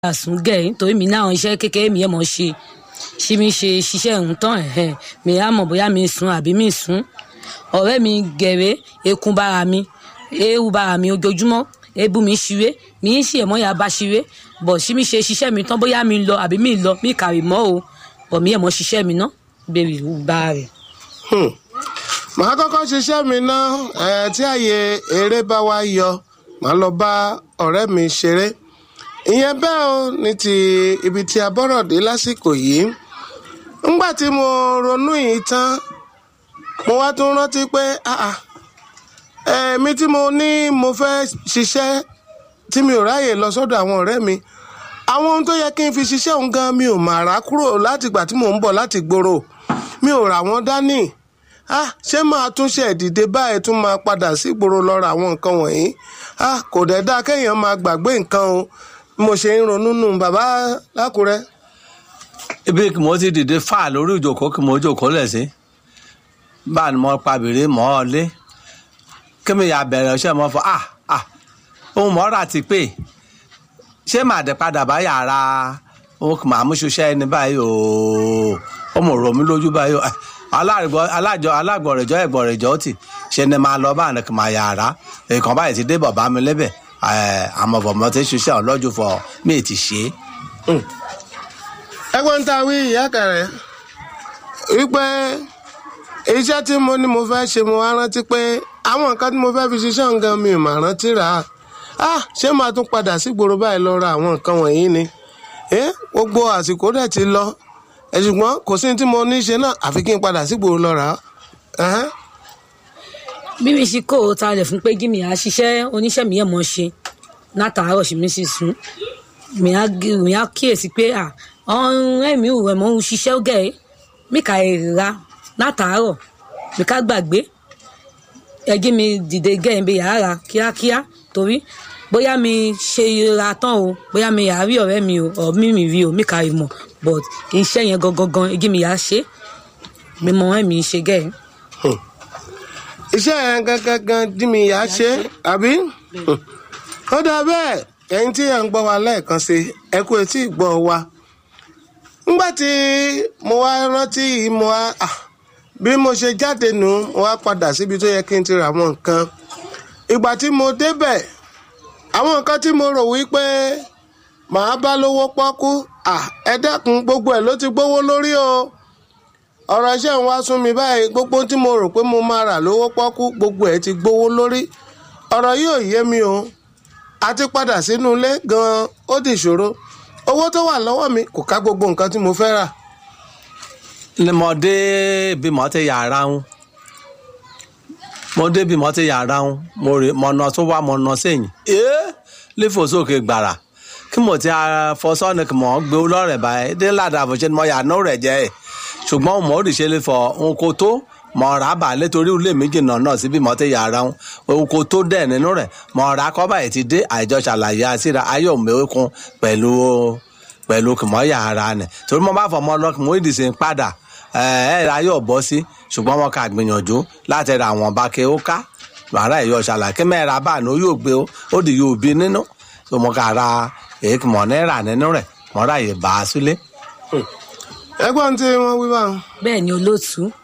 àsùn gẹ̀ nítorí mi náà iṣẹ́ kékeré mi yẹn mọ̀ ṣe ṣí mi ṣe ṣiṣẹ́ ń tán ẹ̀hẹ̀ mi á mọ̀ bóyá mi sùn àbí mi sùn ọ̀rẹ́ mi gẹ̀rẹ́ ekun bára mi ewu bára mi ojoojúmọ́ ebu mi ṣiré mi ń ṣe ẹ̀mọ́ ya bá ṣiré bọ̀ ṣí mi ṣe ṣiṣẹ́ mi tán bóyá mi lọ àbí mi lọ mi kàrí mọ́ o bọ̀ mi ẹ̀mọ́ ṣiṣẹ́ mi ná bèrè ìwú bá rẹ̀. màá kọ́kọ́ ṣiṣẹ́ mi ná ẹ̀ tí àyè eré bá wá yọ màá lọ bá ọ̀rẹ́ mi ṣeré ìyẹn bẹ́ẹ̀ o ní ti ibi tí a bọ́rọ̀ dé lásìkò yìí ńgbà tí mo ronú yìí tán mo wá tún rántí pé èmi tí mo ní mo fẹ́ ṣiṣẹ́ tí mi ò ráyè lọ sọ́dọ̀ àwọn ọ̀rẹ́ mi àwọn ohun tó yẹ kí n fi ṣiṣẹ́ òun gan mi ò mà rà kúrò látìgbà tí mò ń bọ̀ láti gbòòrò mi ò rà wọ́n dání ah ṣé máa tún ṣe ìdìde báyìí tún máa padà sí ìgboro lọ ra àwọn nǹkan wọ̀nyí ah kò dẹ̀ dáa kéèyàn máa gbàgbé nǹkan o mo ṣe ń ronú nù bàbá lákùrẹ́. ibi kì mo ti dìde fà lórí ìjòkó kì mo jòkó lẹ̀ sí bá a ní mo pabìrì mọ́ ọ lé kí mi yà bẹ̀rẹ̀ ṣe mọ́ fọ ah ah ohun mọ́ra ti pé ṣé màá dẹ̀ padà bá yàrá òun kì máa mú ṣiṣẹ́ ẹni báyìí ooo ó mọ̀ rọ̀ mí lójú báyìí o alájọ alágbọ̀rẹ̀jọ ẹ̀gbọ̀rẹ̀jọ tì ṣe ni máa lọ bá àná kì máa yàrá èèkàn báyìí ti dé bàbá mi lẹ́bẹ̀ àmọ́ bọ̀mọ́ ti ṣiṣẹ́ ọlọ́jú fọ mí ti ṣe é. ẹgbẹ́ ń ta wí ìyá kẹrẹ wípé iṣẹ́ tí mo ní mo fẹ́ ṣe mo wá rántí pé àwọn nǹkan tí mo fẹ́ fi ṣiṣẹ́ nǹkan mi ò mà rántí rà á ah ṣé máa tún padà sígboro báyìí lọ ra àwọn nǹkan wọ̀nyí ni gbogbo àsìkò dẹ̀ ti lọ ṣùgbọ́n kò sí tí mo ní ṣe náà àfi kí n padà sígboro lọ rà á. bí mi ṣe kó o talẹ̀ fún pé gímì á ṣiṣẹ́ oníṣẹ́ mi yẹn mọ̀ ṣe látàárọ̀ sí mi sì sùn mi á kíyèsí pé ọ̀hún ẹ̀mí ò rẹ̀ mọ́ ń ṣiṣẹ́ gẹ̀ mí kà èrà látàárọ̀ mi ká gbàgbé ẹjí mi dìde gẹ̀yìn bí yàrá kíákíá torí bóyá mi ṣe ra tán o bóyá mi yà á rí ọ̀rẹ́ mi o ọ̀ mi mi rí o mi kà í mọ̀ but iṣẹ́ yẹn gangan gan ẹjí mi yà á ṣe mi mọ ẹ̀mí ṣe gẹ̀yìn. iṣẹ́ yẹn gangan gan dí mi yà á ṣe àbí ó dà bẹ́ẹ̀ ẹ̀yin tí ẹ̀ ń gbọ́ wa lẹ́ẹ̀kan sí ẹ kú etí ìgbọ́ wa ńgbà tí mo wá rántí mo wá bí mo ṣe jáde nù mo wá padà síbi tó yẹ kí n ti ra àwọn nǹkan ìgbà tí mo débẹ̀ àwọn nǹkan tí mo rò wípé màá bá lówó pọ́kú ẹ dẹ́kun gbogbo ẹ̀ ló ti gbówó lórí o ọ̀rọ̀ iṣẹ́ ń wá sún mi báyìí gbogbo tí mo rò pé mo máa rà lówó pọ́kú gbogbo ẹ̀ ti gbówó lórí ọ̀rọ̀ yìí ò yé mi o àti padà sínú ilé gan-an ó di ìṣòro owó tó wà lọ́wọ́ mi kò ká gbogbo nǹkan tí mo fẹ́ rà. ni mo dé bí mo ti yàrá ń mo dé bí mo ti yàrá ń mo rè mo nà tó wá mo nà sẹ́yìn ee lífò sókè gbàrà kí mo ti fọsọ́ni kí mo gbé lọ́rẹ̀ báyìí dé ládàá fún ṣe ni mo yà nù rẹ̀ jẹ́ ẹ̀ ṣùgbọ́n mo rí ṣe lè fọ ohun kò tó mo rà á bà létorí ilé méjì náà náà síbi mo ti yàrá ń ohun kò tó dẹ̀ nínú rẹ̀ mo rà á kọ́ báyìí ti dé àìjọ ṣàlàyé àṣírà ayọ̀ mẹ́kún pẹ̀lú pẹ̀lú kì mọ́ yàrá nẹ̀ torí mo bá fọ ọmọ ọlọ́kùnrin mo ìdìsí ń padà ẹ̀ ẹ̀ ayọ̀ bọ́ sí ṣùgbọ́n wọn kà gbìyànjú láti ra àwọn bákẹ́ ó ká wàrà ẹ̀yọ ṣàlàyé mẹ́ra bá ní ó yóò gbé ó di yóò bí nínú tó mo kà ra èkì mọ̀ náírà nínú rẹ̀ mọ́ra yìí bá a sílé. ẹgbọ́n tí wọ́n wí báwọn. bẹ́ẹ̀ ni olóòtú